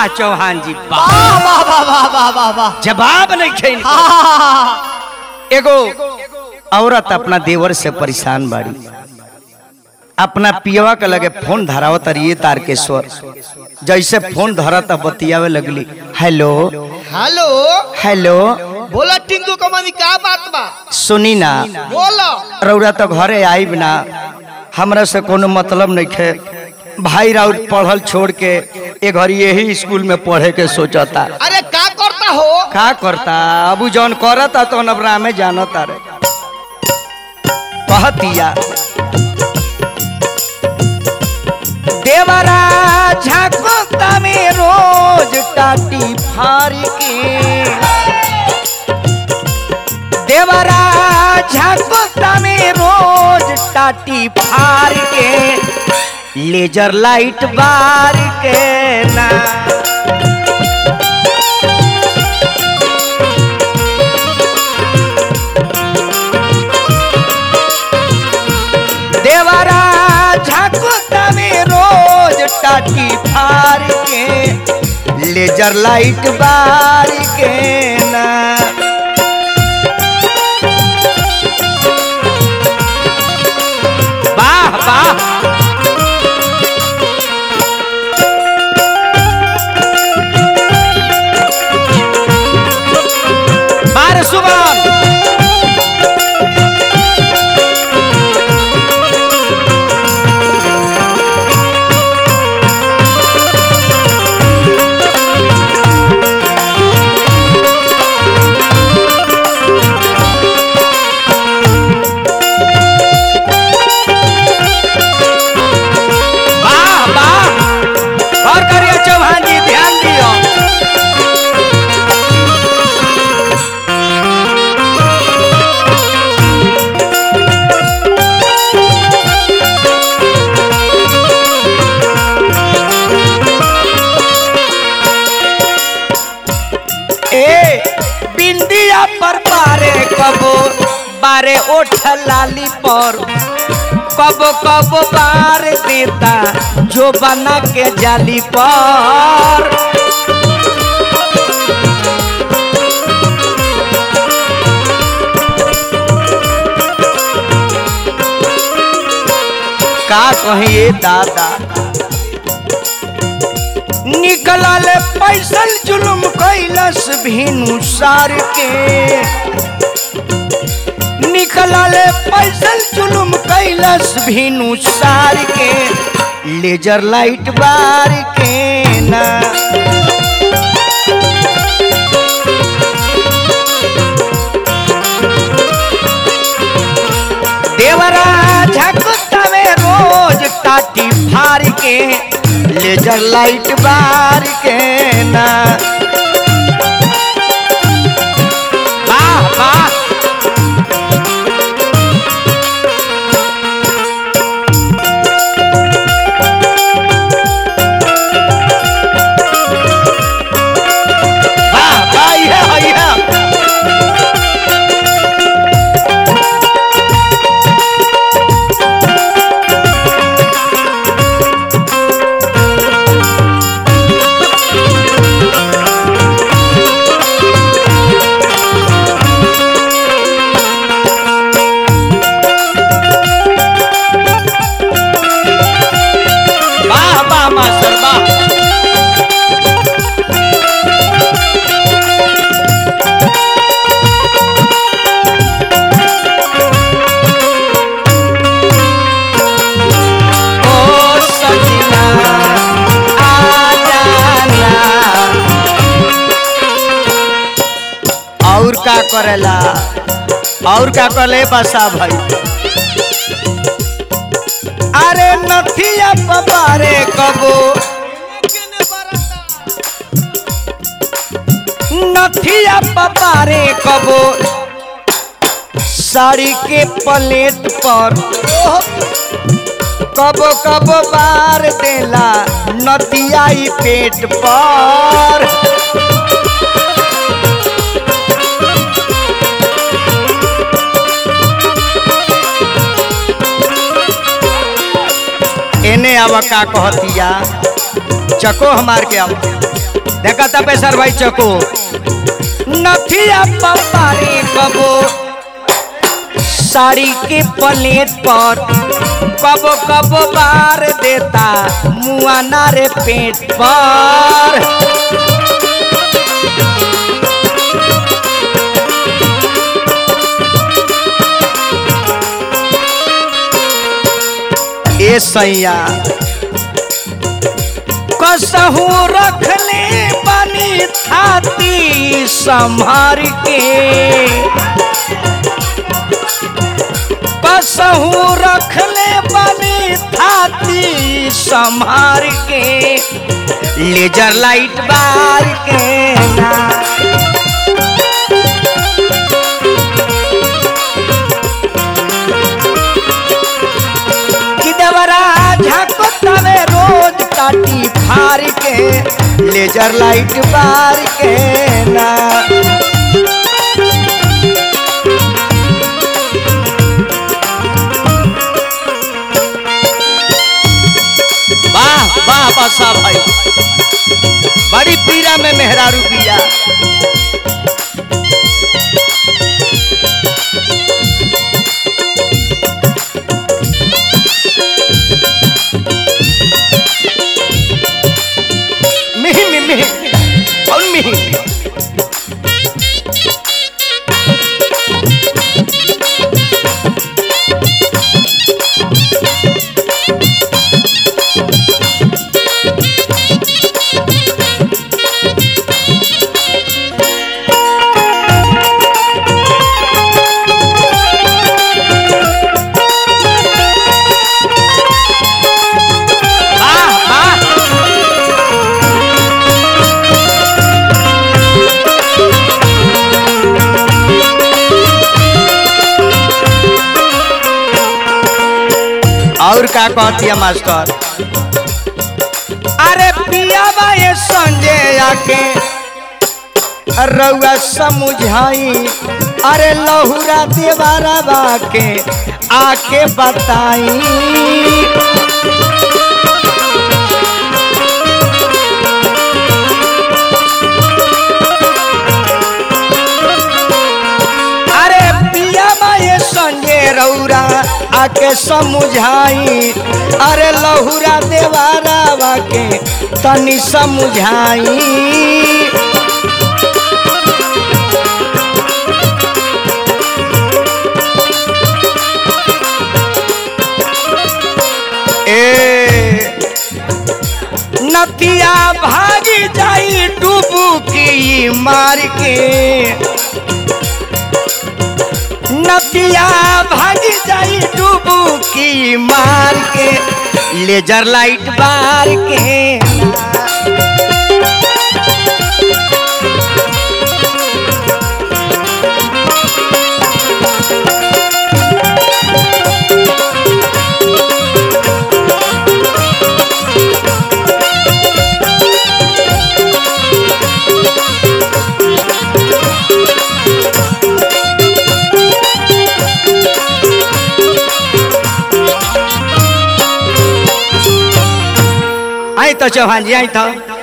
वाह चौहान जी वाह वाह वाह वाह वाह वाह वाह वाह जवाब नहीं खेल हाँ एगो औरत अपना देवर से परेशान बाड़ी अपना पियवा के लगे फोन धराव तरिए तारकेश्वर जैसे फोन धरत बतियावे लगली हेलो हेलो हेलो बोला टिंकू कमानी का बात बा सुनी ना बोलो रौरा तो घरे आईब ना हमरा से कोनो मतलब नहीं खे भाई राउत पढ़ल छोड़ के ए घर यही स्कूल में पढ़े के सोचता अरे का करता हो का करता अबू जौन करता तो नबरा में जानता रे कहतिया देवरा झाकोता में रोज टाटी फारी के देवरा झाकोता में रोज टाटी फार के लेजर लाइट बार के ना देवरा झाकोता में रोज टाटी फार के लेजर लाइट बार के ना वाह वाह बार सुबह वाह वाह और करिए चौहान जी ध्यान दियो ए बिंदिया पर बारे कबो बारे ओठ लाली पर कब कब बार देता जो बना के जाली पर का कहिए दादा निकलल पैसल जुलुम कैलस भीनु सार के निकलल पैसल जुलुम कैलस भीनु सार के लेजर लाइट बार के ना देवरा झकतवे रोज टाटी फार के लेजर लाइट बार के ना वाह वाह वाह वाह ये ये वाह वाह मास्टर वाह ओ सजना आ जाना और का करेला और का करे बसा भाई अरे नथिया पबारे कबो नथिया पबारे कबो साड़ी के प्लेट पर कबो कबो बार देला नदिया ई पेट पर एने आवा का कहतिया चको हमार के आवा देखा था पेशर भाई चको नथिया पपारी कबो साड़ी के प्लेट पर कबो कबो बार देता मुआना रे पेट पर ए सैया कसहू रखले बनी थाती संभार के कसहू रखले बनी थाती संभार के लेजर लाइट बार के ना कि देवरा झाको तवे रोज काटी फार के लेजर लाइट बार के ना वाह वाह बसा भाई बड़ी पीरा में मेहरारू पिया मिही मिही मिही कौन मिही वाह वाह और का कहती है मास्टर अरे पिया बाए संजय आके रउआ समझाई अरे लहुरा देवारा बाके आके बताई अरे पिया माए संगे रौरा आके समझाई अरे लहुरा देवारा के तनी समझाई ए नतिया भागी जाई डुबुकी मार के नदिया भागी जाई डुबुकी मार के लेजर लाइट बार के आई तो चौहान जी आई तो